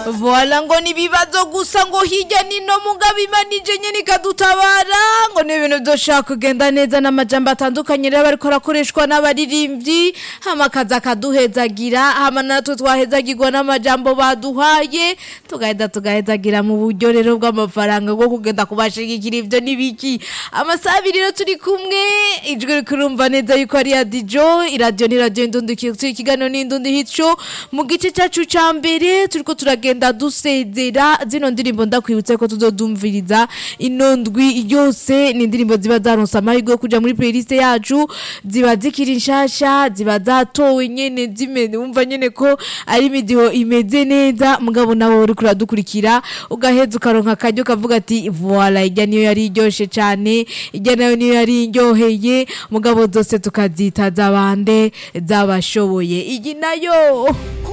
voila ngo ni ibibazo gusa ngo hirya nino mugabo imanije nyene ikadutabara ngo ni ibintu vyoshaka kugenda neza n'amajambo atandukanye rero bariko arakoreshwa n'abaririmbyi hama akaza akaduhezagira hama natwe twahezagirwa n'amajambo baduhaye tugaheza tugahezagira mu buryo rero bw'amafaranga bwo kugenda kubashigikira ivyo n'ibiki amasaha abiri rero turi kumwe ijwi rikurumva neza yuko ari ya dijo iradiyo ni radiyo indundi ikiganiro ni indundi hico mu gice cacu ca mbere turiko turagenda dusezera zino ndirimbo ndakwibutse ko tuzodumviriza ino ndwi yose ni indirimbo ziba zaronse amahirwe yo kuja muri playlist yacu ziba zikiri nshasha ziba zatowe nyene zimeze wumva nyene ko ari imidiho imeze neza mugabo nawe uriko uradukurikira ugaheza ukaronka akaryo kavuga ati voila ijya niyo yari iryoshe cane ijya nayo niyo yari iryoheye mugabo zose tukazita zabande zabashoboye iyi nayo